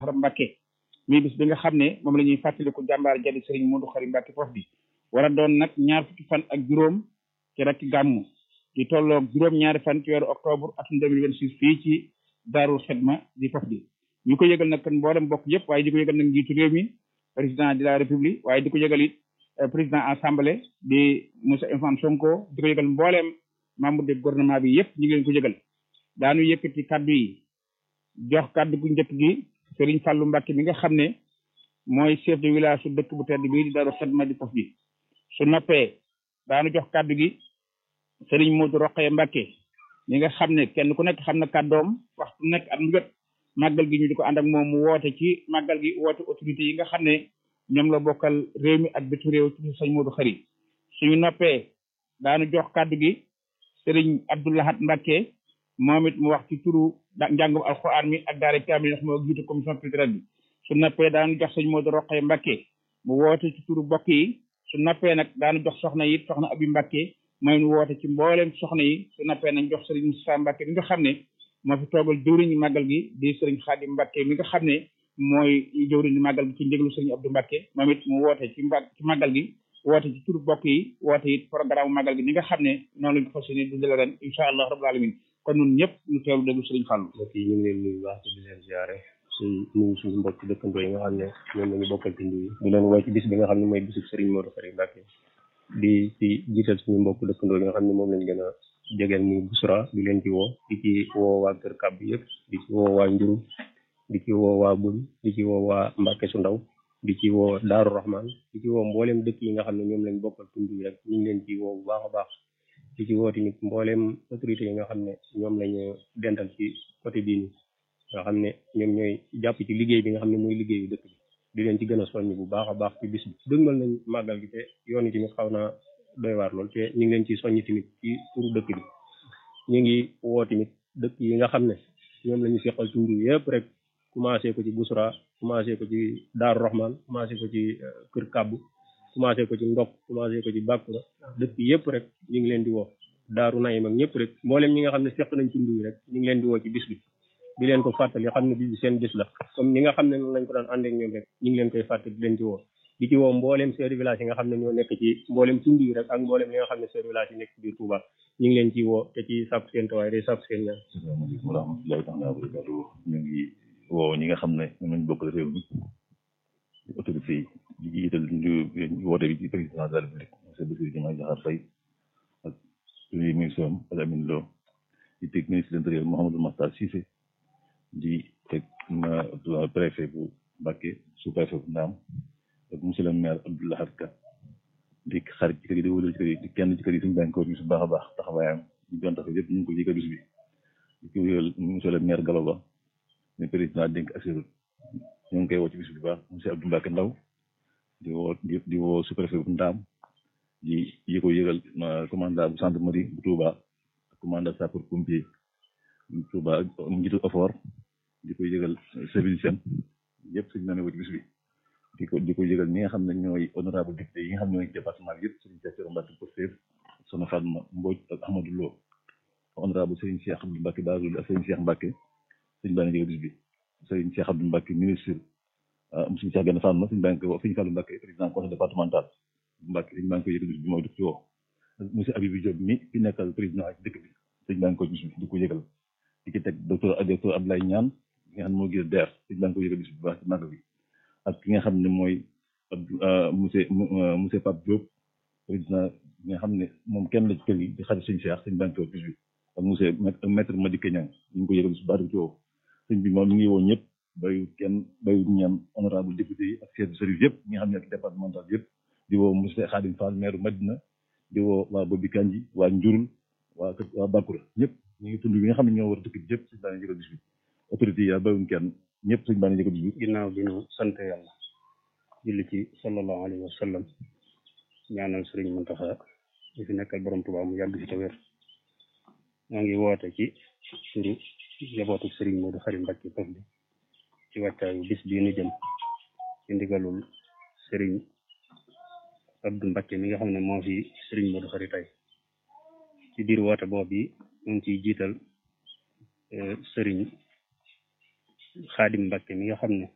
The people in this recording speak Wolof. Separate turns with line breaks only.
Safar Mbacke muy bis bi nga xam ne moom la ñuy fàttaliku jàmbaar jadi Serigne Modou Khary Mbacke foofu bi war a doon nag ñaar fukki fan ak juróom ci rek gàmmu di tolloog juróom-ñaari fan ci weeru octobre atum 2026 fii ci Daarul Xidma di foofu bi ñu ko yëgal nag mboolem mbokk yëpp waaye di ko yëgal nag njiitu réew mi président de la république waaye di ko yëgal it président assemblée di monsieur Ousmane Sonko di ko yëgal mbooleem membre de gouvernement bi yëpp ñu ngi leen ko yëgal daanu yëkkati kaddu yi jox kaddu gu njëkk gi Serigne Fallou Mbacke mi nga xam ne mooy chef de village su dëkk bu tedd bii di Daaru Xidma di Pof bi su noppee daanu jox kaddu gi Serigne Modou Rokhaya Mbacke mi nga xam ne kenn ku nekk xam na kaddoom waxtu nekk at mu jot màggal gi ñu di ko ànd ak moom mu woote ci màggal gi woote autorité yi nga xam ne ñoom la bokkal réew mi ak bitu réew ci sëñ Modou Khary suñu noppee daanu jox kaddu gi Serigne Abdoulahat Mbacke moom it mu wax ci turu njàngum alxuraan mi ak daara kaamil ndax moo jiite commission culturelle bi su noppee daanu jox sëñ Modou Rokhaya Mbacke mu woote ci turu bokk yi su noppee nag daanu jox soxna yi soxna Abi Mbacke mooy mu woote ci mbooleem soxna yi su noppee nañ jox Serigne Moussa Mbacke mi nga xam ne moo fi toogal jëwriñu màggal gi di Serigne Khadim Mbacke mi nga xam ne mooy jëwriñu màggal gi ci ndéglu Serigne Abdou Mbacke moom it mu woote ci mba ci màggal gi woote ci turu bokk yi woote it programme màggal gi ni nga xam ne noonu lañu fas yéene dundale ren incha allah rabbul alamin kon ñun ñëpp ñu teewlu déglu Serigne Fallou
mbokk yi ñu ngi leen nuyu baax di leen ziare suñ nuyu suñu mbokk dëkkandoo yi nga xam ne ñoom lañu bokkal tund yi di leen woo ci bis bi nga xam ne mooy bisu Serigne Modou Khary Mbacke di ci jiital suñu mbokk dëkkandoo yi nga xam ne moom lañ gën a jegeel muy Busra di leen ci woo di ci woo waa Kër Kàbb yëpp di ci woo waa Njuru di ci woo waa Bul di ci woo waa Mbacke su ndaw di ci woo Daaru Rahman di ci woo mboolem dëkk yi nga xam ne ñoom lañ bokkal tund yi rek ñu ngi leen ci woo bu baax a baax di ci woo tamit mboolem autorité yi nga xam ne ñoom lañu dental ci côté bii nii nga xam ne ñoom ñooy jàpp ci liggéey bi nga xam ne mooy liggéeyu dëkk bi di leen ci gën a soññ bu baax a baax ci bis bi dëgmal nañ màggal gi te yoon yi tamit xaw naa doy waar lool te ñu ngi leen ci soññ tamit ci turu dëkk bi ñu ngi woo tamit dëkk yi nga xam ne ñoom la ñu seqal tund yëpp rek commencé ko ci Busra commencé ko ci Daaru Rahman commencé ko ci Kër Kàbbu commencé ko ci Ndok commencé ko ci Bakura dëkk yëpp rek ñu ngi leen di woo Daaru Nayim ak ñëpp rek mboolem ñi nga xam ne seq nañ tund yi rek ñu ngi leen di woo ci bis bi di leen ko fàttali xam ne bis bi seen bis la comme ni nga xam ne noonu lañ ko daan ànd ak ñoom rek ñu ngi leen koy fàttali di leen ci woo di ci woo mboolem chef de village yi nga xam ne ñoo nekk ci mboolem tund yi rek ak mboolem yi nga xam ne chef de village yi nekk ci biir Touba ñu ngi leen ci woo te ci sàkku seen tawaay day sàkku seen ñaan
asalaamaaleykum wa rahmatullahi taala wa barakatu ñu ngi woo ñi nga xam ne ñoom lañ bokkal réew mi autorité yi di jiital ñu woote bi ci président de la république monsieur Bassirou Diomaye Diakhar Faye ak premier ministre am ak Amine Lo di teg ministre de l'intérieur Mouhamadou Makhtar Cissé di teg préfet bu Mbacké sous préfet bu Ndaam ak monsieur le maire Abdou Lahad Ka di xarit ci kër yi di wóolal ci kër yi di kenn ci kër yi suñu daan ko bis bu baax a baax taxawaayam ñu doon taxaw yëpp ñu ngi ko jëkk bis bi di ko wéyal monsieur le maire Gallo Ba le président dénk assuré ñu ngi koy woo ci bis bu baax monsieur Abdou Mbacke Ndaw di woo di woo sous préfet bu Ndaam di yi ko yëgal commandant bu gendarmerie bu Touba ak commandant sapeur pompier bu Touba ak njiitu effort di ko yëgal service seen yëpp suñu nane woo ci bis bi di ko di ko yëgal ñi nga xam ne ñooy honorable député yi nga xam ne ñooy département bi yëpp Serigne Cheikh Mbacke Pastef Soxna Fatma Mbodj ak Ahmadou Lo honorable Serigne Cheikh Abdou Mbacke Bazoul ak Serigne Cheikh Mbacke suñu baa ngi bis bi Serigne Cheikh Abdou Mbacke ministre monsieur Cheikh Gana Fatma suñu baa ngi koy Serigne Fallou Mbacke président conseil départemental Mbacke suñu baa ngi koy yëgal bis bi mooy dëkk ci woo monsieur Abibou Diop mi fi nekkal président ak dëkk bi suñu baa ngi koy bis bi di ko yëgal di ci teg docteur docteur Abdoulaye Niane ki nga xam ne moo gis DER suñu baa ngi koy yëgal bis bi bu baax ci màgg bi ak ki nga xam ne mooy monsieur monsieur Pape Diop président bi nga xam ne moom kenn la ci kër gi di xarit sëñ Cheikh sëñ banque bis bi ak monsieur maître Madické Niang ñu ngi ko yëgal bis bu baax di ci woo sëñ bi moom mi ngi woo ñëpp bayu kenn bayu ñaan honorable député yi ak chef de service yëpp ñi nga xam ne ak départemental yëpp di woo monsieur Khadim Fall maire Madina di woo waa Bobi Kanji waa Njurul waa waa Bakura ñëpp ñu ngi tund bi nga xam ne ñoo war dëkk bi yëpp sëñ baa ngi yëgal bis bi autorité yi yaa bayuñ kenn ñëpp sëñ baa ngi yëgal bis bi
ginnaaw bi ñu sant yàlla julli ci sallallahu alayhi wa sallam ñaanal sëriñ Muntaxa ñu fi nekkal borom Tuubaa mu yàgg fi te wér maa ngi woote ci turu njabootu sëriñ Modou Khary Mbacke Pof bi ci wàccaayu bis bii nu jëm ci ndigalul sëriñ Abdou Mbacke mi nga xam ne moo fi sëriñ Modou Khary tey ci biir woote boobu yi ñu ngi ciy jiital sëriñ Xaadim Mbacke mi nga xam ne